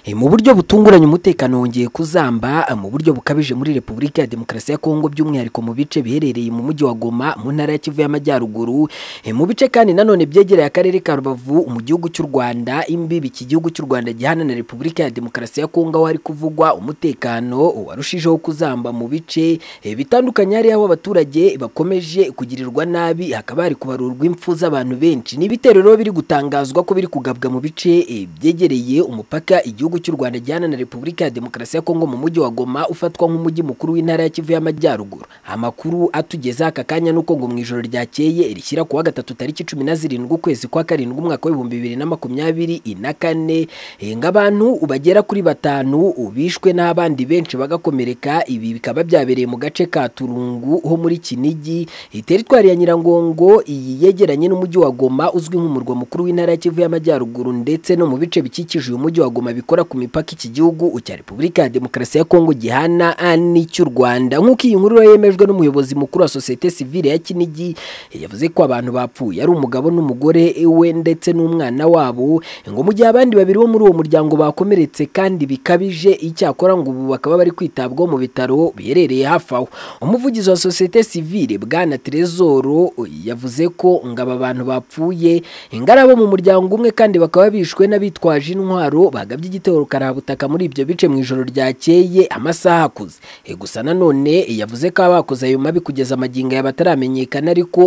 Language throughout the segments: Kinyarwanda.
Eh, mu buryo butunguranye umutekano wongeye kuzamba eh, mu buryo bukabije muri Repubulika ya Demokarasi ya Kongo by'umwihariko mu bice biherereye mu mujyi wa Goma mu ntara ya Kivu y'Amajyaruguru eh, mu bice kandi nanone byegereye akarere ka Rubavu mu gihugu cy'u Rwanda imbibi iki gihugu cy'u Rwanda gihana na Repubulika ya Demokarasi ya Kongo aho hari kuvugwa umutekano warushijeho kuzamba mu bice eh, bitandukanye hari aho abaturage bakomeje kugirirwa nabi hakaba hari kubarurwa impfu z'abantu benshi n'ibitero rero biri gutangazwa ko biri kugabwa mu bice eh, byegereye umupaka igihugu cy'u Rwanda gihana na Repubulika ya Demokarasi ya Kongo mu mujyi wa Goma ufatwa nk'umujyi mukuru w'intara ya Kivu y'Amajyaruguru amakuru atugeza aka kanya nuko ngo mu ijoro ryakeye rishyira kuwa gatatu tariki cumi na zirindwi ukwezi kwa karindwi umwaka w'ibihumbi bibiri na makumyabiri na kane eh, ng'abantu bagera kuri batanu bishwe n'abandi benshi bagakomereka ibi bikaba byabereye mu gace ka Turungu ho muri Kinigi Eh, teritwari ya Nyirangongo iyi yegeranye n'umujyi wa Goma uzwi nk'umurwa mukuru w'intara ya Kivu y'Amajyaruguru ndetse no mu bice bikikije uyu mujyi wa Goma bikora ku mipaka iki gihugu cya Repubulika ya Demokarasi ya Kongo gihana ah, n'icy'u Rwanda nk'uko iyi nkuru yemejwe n'umuyobozi mukuru wa sosiyete sivile ya Kinigi eh, yavuze ko abantu bapfuye ari umugabo n'umugore eh, we ndetse n'umwana wabo ngo mu gihe abandi babiri bo muri uwo muryango bakomeretse kandi bikabije icyakora ngo ubu bakaba bari kwitabwaho mu bitaro biherereye hafi aho umuvugizi wa sosiyete sivile bwana Trezoro yavuze ko ngo aba bantu bapfuye ngo ari abo mu muryango umwe kandi bakaba bishwe n'abitwaje intwaro bagabye igitero karabutaka muri ibyo bice mu ijoro ryakeye amasaha akuze Eh, gusa nanone yavuze ko abakoze ayo mabi kugeza amagingo aya bataramenyekana ariko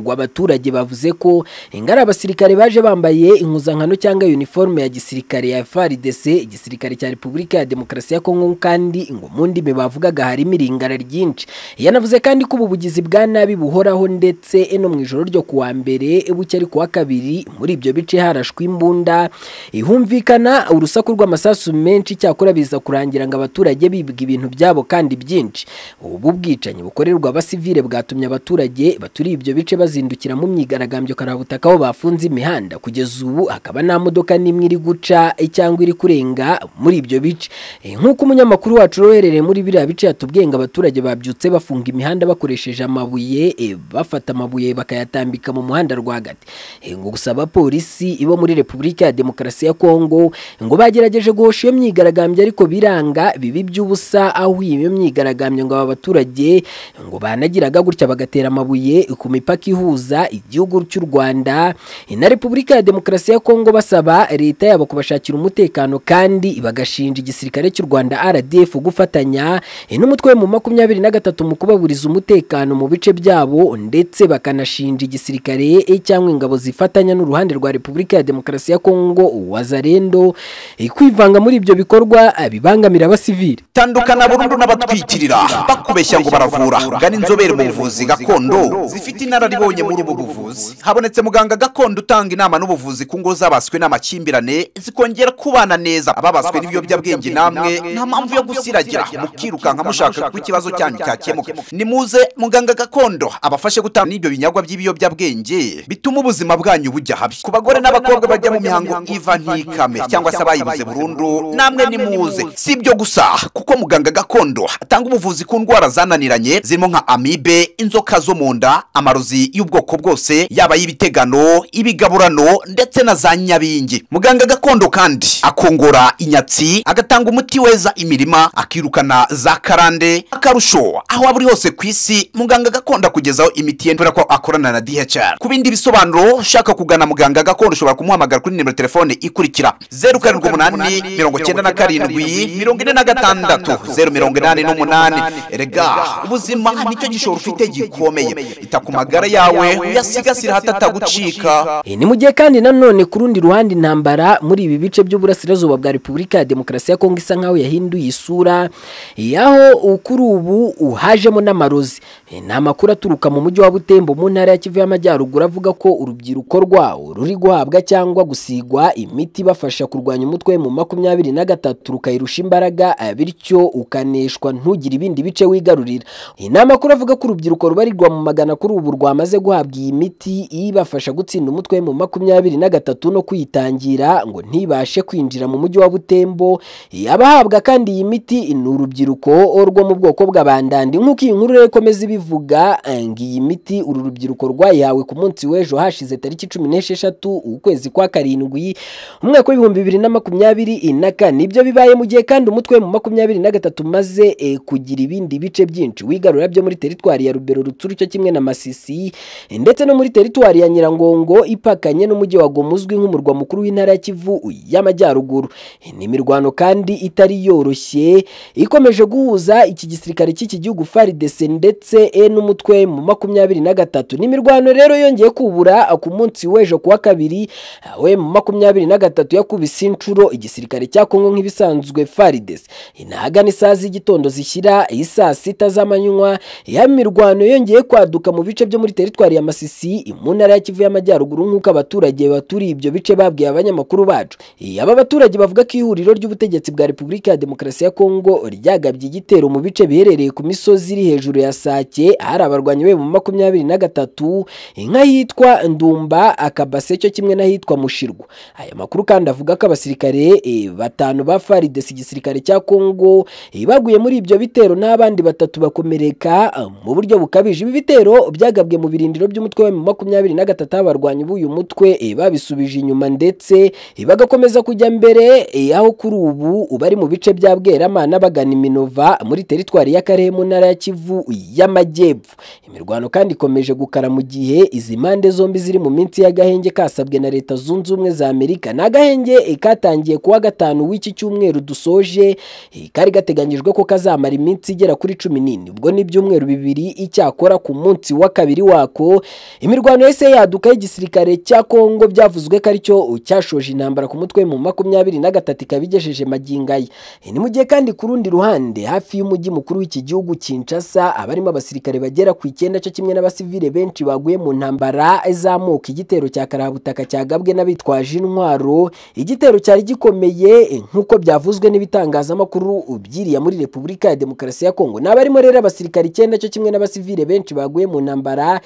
ngo abaturage bavuze ko ngo ari abasirikare baje bambaye impuzankano cyangwa uniforme ya gisirikare ya FARDC igisirikare cya Repubulika ya Demokarasi ya Kongo kandi ngo mu ndimi bavugaga harimo iringara ryinshi yanavuze kandi ko ubu bugizi bwa nabi buhoraho ndetse no mu ijoro ryo kuwa mbere bucye ari kuwa kabiri muri ibyo bice harashwe imbunda ihumvikana urusaku rw'amasasu menshi cyakora biza kurangira ngo abaturage bibwa ibintu byabo kandi byinshi ubu bwicanyi bukorerwa abasivile bwatumye abaturage baturiye ibyo bice bazindukira mu myigaragambyo karabutaka aho bafunze imihanda kugeza ubu hakaba nta modoka n'imwe iri guca cyangwa iri kurenga muri ibyo bice Eh, nk'uko umunyamakuru wacu uherereye muri biriya bice yatubwiye ngo abaturage babyutse bafunga imihanda bakoresheje amabuye eh, bafata amabuye bakayatambika mu muhanda rwagati Eh, ngo gusa abapolisi bo muri Repubulika ya Demokarasi ya Kongo ngo bagerageje guhosha iyo myigaragambyo ariko biranga bibi by'ubusa aho iyo myigaragambyo ngo aba baturage ngo banagiraga gutya bagatera amabuye ku mipaka ihuza igihugu cy'u Rwanda eh, na Repubulika ya Demokarasi ya Kongo basaba leta yabo kubashakira umutekano kandi bagashinja igisirikare cy'u Rwanda RDF gufatanya eh, n'umutwe mu makumyabiri na gatatu mu kubaburiza umutekano mu bice byabo ndetse bakanashinja igisirikare eh, cyangwa ingabo zifatanya n'uruhande rwa Repubulika ya Demokarasi ya Kongo Wazalendo eh, kwivanga muri ibyo bikorwa eh, bibangamira abasivile tandukana burundu n'abatwikirira bakubeshya ngo baravura gana inzobere mu buvuzi gakondo zifite inararibonye muri ubu buvuzi habonetse muganga gakondo utanga inama n'ubuvuzi ku ngo zabaswe n'amakimbirane zikongera kubana neza ababaswe n'ibiyobyabwenge namwe nta mpamvu yo gusiragira mukirukanka mushaka ko ikibazo cyanyu cyakemuka nimuze muganga gakondo abafashe gutanga n'ibyo binyagwa by'ibiyobyabwenge bituma ubuzima bwanyu bujya habi ku bagore n'abakobwa bajya mu mihango iva ntikame cyangwa se abayibuze burundu namwe nimuze si ibyo gusa kuko muganga gakondo atanga ubuvuzi ku ndwara zananiranye zirimo nka amibe inzoka zo mu nda amarozi y'ubwoko bwose yaba ay'ibitegano ibigaburano ndetse na za nyabingi muganga gakondo kandi akongora inyatsi agatanga umuti weza imirima akirukana za karande akarusho aho aba uri hose ku isi muganga gakondo akugezaho imiti ye kubera ko akorana na DHR ku bindi bisobanuro ushaka kugana muganga gakondo ushobora kumuhamagara kuri nimero telefone ikurikira zeru karindwi umunani mirongo icyenda na karindwi mirongo ine na gatandatu zeru mirongo inani n'umunani erega ubuzima nicyo gishoro ufite gikomeye ita ku magara yawe uyasigasire hatatagucika E, ni mu gihe kandi nanone ku rundi ruhande intambara muri ibi bice by'uburasirazuba bwa Repubulika ya Demokarasi ya Kongo isa nkaho yahinduye isura yaho kuri ubu uhajemo n'amarozi E, ni amakuru aturuka mu mujyi wa Butembo mu ntara ya Kivu y'Amajyaruguru avuga ko urubyiruko rwawo ruri guhabwa cyangwa gusigwa imiti ibafasha kurwanya umutwe mu makumyabiri na gatatu rukayirusha imbaraga eh, bityo ukaneshwa ntugire ibindi bice wigarurira E, ni amakuru avuga ko urubyiruko rubarirwa mu magana kuri ubu rwamaze guhabwa iyi miti ibafasha gutsinda umutwe mu makumyabiri na gatatu no kwitangira ngo ntibashe kwinjira mu mujyi wa Butembo E, abahabwa kandi iyi miti ni urubyiruko rwo mu bwoko bw'abandandi nk'uko iyi nkuru rero ikomeza ibivuga eh, ngo iyi miti uru rubyiruko rwayihawe ku munsi w'ejo hashize tariki cumi n'esheshatu ukwezi kwa karindwi umwaka w'ibihumbi bibiri na makumyabiri makumyabiri na kane ibyo bibaye mu gihe kandi umutwe mu makumyabiri na gatatu umaze eh, kugira ibindi bice byinshi wigarura byo muri teritwari ya rubero rutsuru cyo kimwe na masisi eh, ndetse no muri teritwari ya nyirangongo ipakanye n'umujyi wa goma uzwi nk'umurwa mukuru w'intara ya kivu y'amajyaruguru Eh, ni imirwano kandi itari yoroshye ikomeje guhuza iki gisirikare cy'iki gihugu faridese ndetse eh, n'umutwe mu makumyabiri na gatatu ni imirwano rero yongeye kubura ah, ku munsi w'ejo kuwa kabiri ah, we mu makumyabiri na gatatu yakubise inshuro igisirikare cya kongo nk'ibisanzwe faridese inahagana isaha z'igitondo zishyira eh, saa sita z'amanywa ya mirwano yongeye kwaduka mu bice byo muri teritwari ya masisi mu ntara ya kivu y'amajyaruguru nk'uko abaturage baturiye ibyo bice babwiye abanyamakuru bacu Eh, aba baturage bavuga ko ihuriro ry'ubutegetsi bwa repubulika ya demokarasi ya kongo ryagabye igitero mu bice biherereye ku misozi iri hejuru ya sake ahari abarwanyi be mu makumyabiri na gatatu nk'ahitwa ndumba akabase cyo kimwe n'ahitwa mushirwa aya makuru kandi avuga ko abasirikare eh, batanu ba faridesi igisirikare cya kongo eh, baguye muri ibyo bitero n'abandi batatu bakomereka eh, mu buryo bukabije ibi bitero byagabwe mu birindiro by'umutwe wa makumyabiri na gatatu aho abarwanyi b'uyu mutwe eh, babisubije inyuma ndetse eh, bagakomeza kujya mbere eh, aho kuri ubu bari mu bice bya bweramana bagana iminova muri teritwari y'akarere mu ntara ya kivu y'amajyepfo imirwano kandi ikomeje gukara mu gihe izi mpande zombi ziri mu minsi y'agahenge kasabwe na leta zunze ubumwe za amerika ni agahenge eh, katangiye kuwa gatanu w'iki cyumweru dusoje eh, kari gateganyijwe ko kazamara iminsi igera kuri cumi n'ine ubwo ni ibyumweru bibiri icyakora ku munsi wa kabiri wako imirwano yose yaduka y'igisirikare cya kongo byavuzwe ko aricyo cyashoje intambara ku mutwe mu makumyabiri na gatatu ikaba igejeje magingo aya Eh, ni mu gihe kandi ku rundi ruhande hafi y'umujyi mukuru w'iki gihugu kinshasa abarimo abasirikare bagera ku icyenda cyo kimwe n'abasivile benshi baguye mu ntambara izamuka igitero cya karabutaka cyagabwe n'abitwaje intwaro igitero cyari gikomeye eh, nk'uko byavuzwe n'ibitangazamakuru byiriya muri repubulika ya demokarasi ya kongo ni abarimo rero abasirikare icyenda cyo kimwe n'abasivile benshi baguye mu ntambara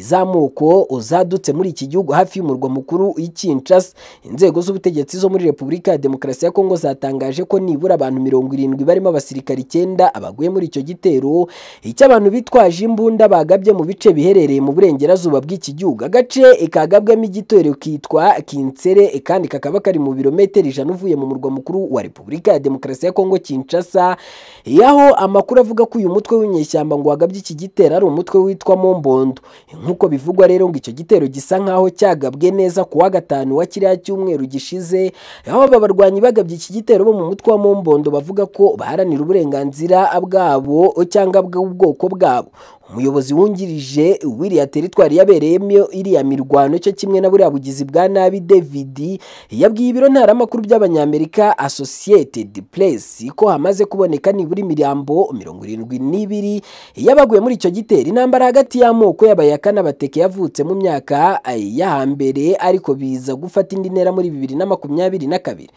izamuko uzadutse muri iki gihugu hafi y'umurwa mukuru w'ikinshasa inzego z'ubutegetsi zo muri repubulika ya demokarasi ya kongo zatangaje ko nibura abantu mirongo irindwi barimo abasirikare icyenda abaguye muri icyo gitero icy'abantu bitwaje imbunda bagabye mu bice biherereye mu burengerazuba bw'iki gihugu agace kagabwamo igitero kitwa kinsere kandi kakaba kari mu birometero ijana uvuye mu murwa mukuru wa repubulika ya demokarasi ya kongo kinshasa yaho amakuru avuga ko uyu mutwe w'inyeshyamba ngo wagabye iki gitero ari umutwe witwa mombondo nk'uko bivugwa rero ngo icyo gitero gisa nk'aho cyagabwe neza ku wa gatanu wa kiriya cyumweru gishize aho aba barwanyi bagabye iki gitero bo mu mutwe wa mombondo bavuga ko baharanira uburenganzira bwabo cyangwa bw'ubwoko bwabo umuyobozi wungirije wiriya teritwari yabereyemo iriya mirwano cyo kimwe na buriya bugizi bwa nabi david yabwiye ibiro ntaramakuru by'abanyamerika associated press ko hamaze kuboneka nibura imirambo mirongo irindwi n'ibiri y'abaguye muri icyo gitero intambara hagati y'amoko y'abayaka n'abateke yavutse mu myaka eh, ya hambere ariko biza gufata indi ntera muri bibiri na makumyabiri na kabiri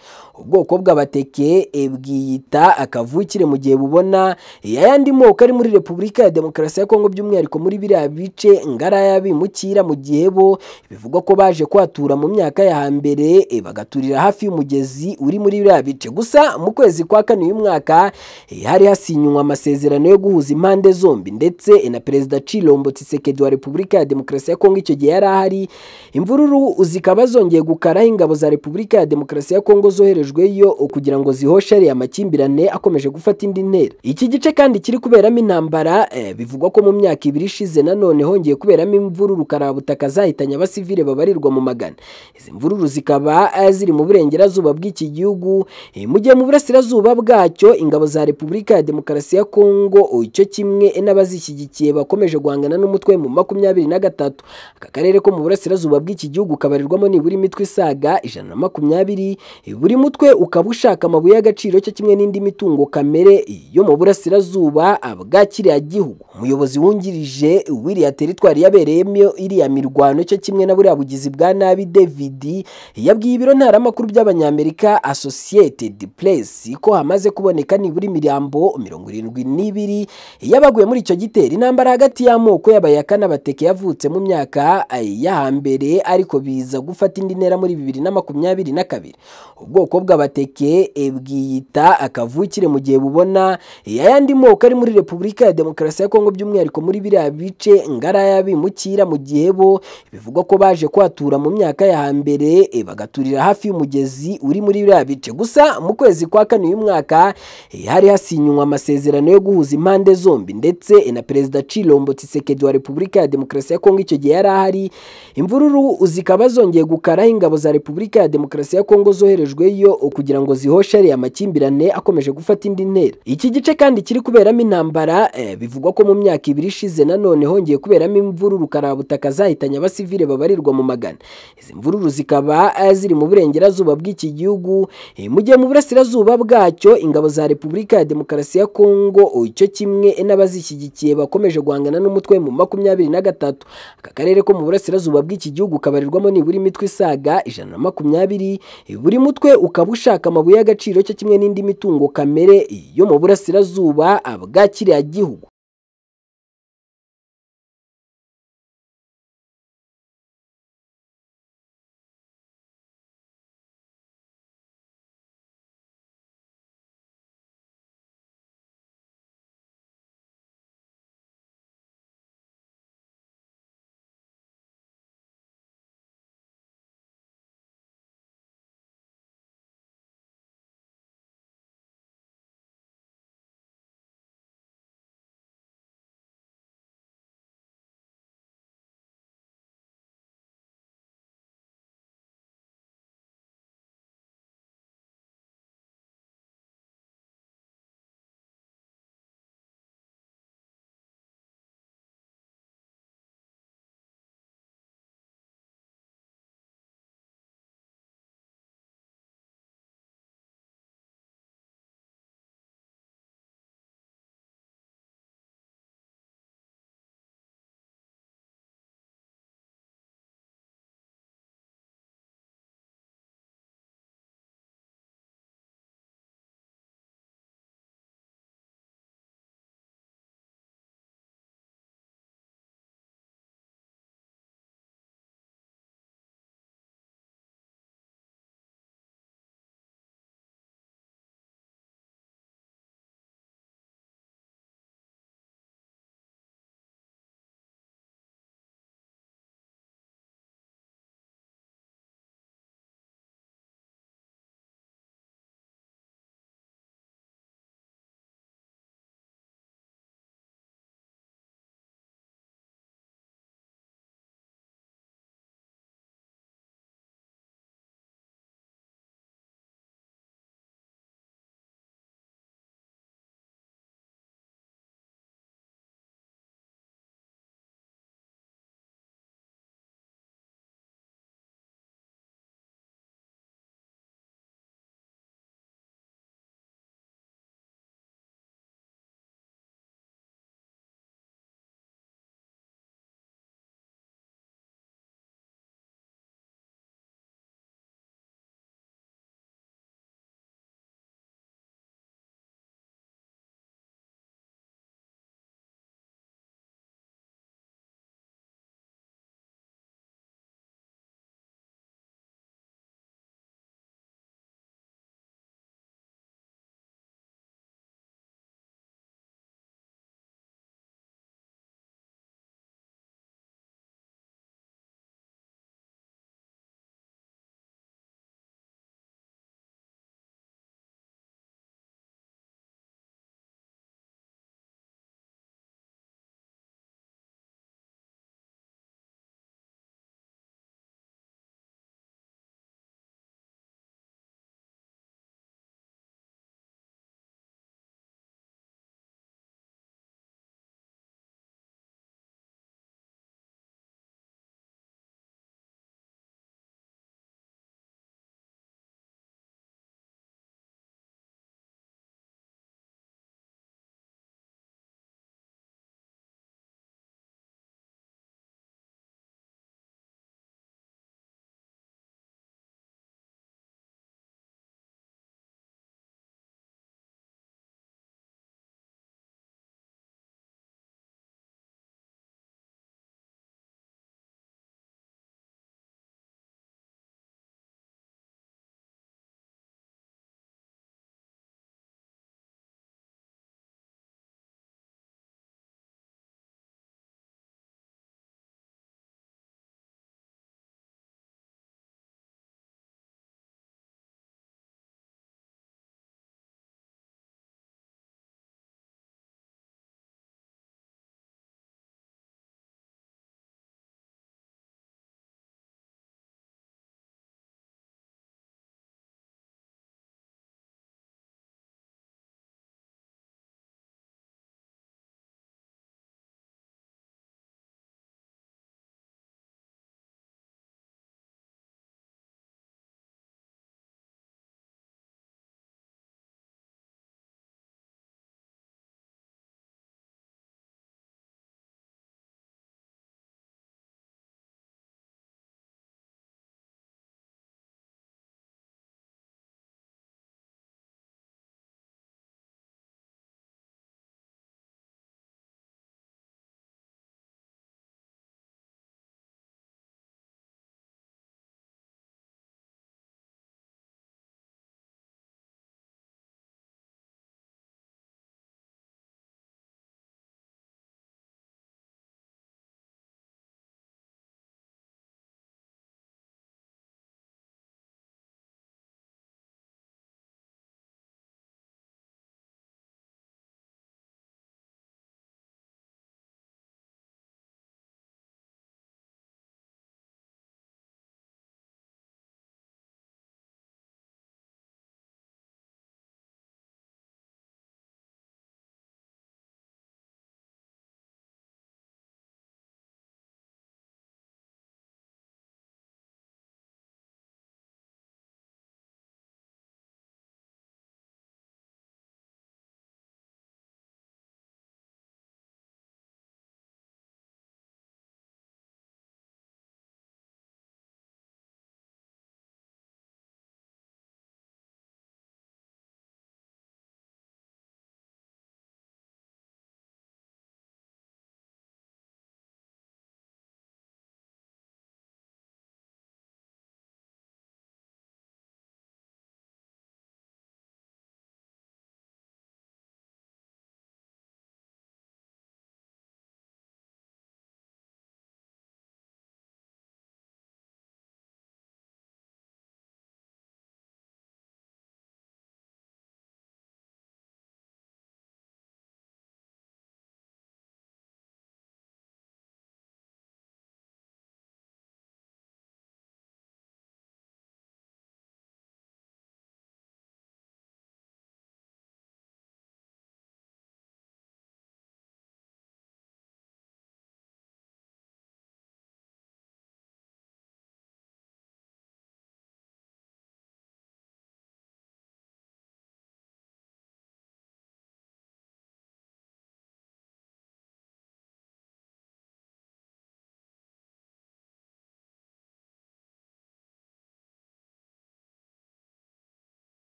ubwoko bw'abateke eh, bwiyita akavukire mu gihe bubona eh, ayandi moko ari muri repubulika ya demokarasi ya kongo Kongo by'umwihariko muri biriya bice ngara y'abimukira mu gihe bo bivugwa ko baje kwatura mu myaka ya hambere e, bagaturira hafi y'umugezi uri muri biriya bice gusa mu kwezi kwa kane uyu mwaka e, hari hasinywa amasezerano yo guhuza impande zombi ndetse e, na perezida Chilombo Tshisekedi wa Repubulika ya Demokarasi ya Kongo icyo gihe yari ahari imvururu zikaba zongeye gukaraho ingabo za Repubulika ya Demokarasi ya Kongo zoherejweyo kugira ngo zihoshe ariya makimbirane akomeje gufata indi ntera iki gice kandi kiri kuberamo intambara e, bivugwa ko mu myaka ibiri ishize nanone hongeye kuberamo imvururu karabutaka zahitanye abasivile babarirwa mu magana izi mvururu zikaba eh, ziri mu burengerazuba bw'iki gihugu eh, mu gihe mu burasirazuba bwacyo ingabo za repubulika ya demokarasi ya kongo oh, icyo kimwe eh, n'abazishyigikiye bakomeje guhangana n'umutwe mu makumyabiri na gatatu aka karere ko mu burasirazuba bw'iki gihugu kabarirwamo nibura imitwe isaga ijana na makumyabiri eh, buri mutwe ukaba ushaka amabuye y'agaciro cyo kimwe n'indi mitungo kamere yo mu burasirazuba ah, bwa kiriya gihugu umuyobozi umuyobozi wungirije wiriya teritwari yabereyemo iriya mirwano cyo kimwe na buriya bugizi bwa nabi david yabwiye ibiro ntaramakuru by'abanyamerika associated press ko hamaze kuboneka nibura imirambo mirongo irindwi n'ibiri y'abaguye muri icyo gitero intambara hagati y'amoko y'abayaka n'abateke yavutse mu myaka eh, ya hambere ariko biza gufata indi ntera muri bibiri na makumyabiri na kabiri ubwoko bw'abateke eh, bwiyita akavukire mu gihe bubona eh, ayandi moko ari muri repubulika ya demokarasi ya kongo Congo by'umwihariko muri biriya bice ngara y'abimukira mu gihe bo bivugwa ko baje kuhatura mu myaka ya hambere e, bagaturira hafi y'umugezi uri muri biriya bice gusa mu kwezi kwa kane uyu mwaka e, hari hasinywa amasezerano yo guhuza impande zombi ndetse e, na Perezida Chilombo Tshisekedi wa Repubulika ya Demokarasi ya Kongo icyo gihe yari ahari imvururu zikaba zongeye gukaraho ingabo za Repubulika ya Demokarasi ya Kongo zoherejweyo kugira ngo zihoshe ariya makimbirane akomeje gufata indi ntera iki gice kandi kiri kuberamo intambara eh, bivugwa ko mu myaka ibiri ishize nanone hongeye kuberamo imvururu karabutaka zahitanye abasivile babarirwa mu magana izi mvururu zikaba eh, ziri mu burengerazuba bw'iki gihugu eh, mu gihe mu burasirazuba bwacyo ingabo za Repubulika ya Demokarasi ya Kongo oh, icyo kimwe eh, n'abazishyigikiye bakomeje guhangana n'umutwe mu makumyabiri na gatatu aka karere ko mu burasirazuba bw'iki gihugu kabarirwamo nibura imitwe isaga ijana na makumyabiri eh, buri mutwe ukaba ushaka amabuye y'agaciro cyo kimwe n'indi mitungo kamere yo mu burasirazuba bwa kiriya gihugu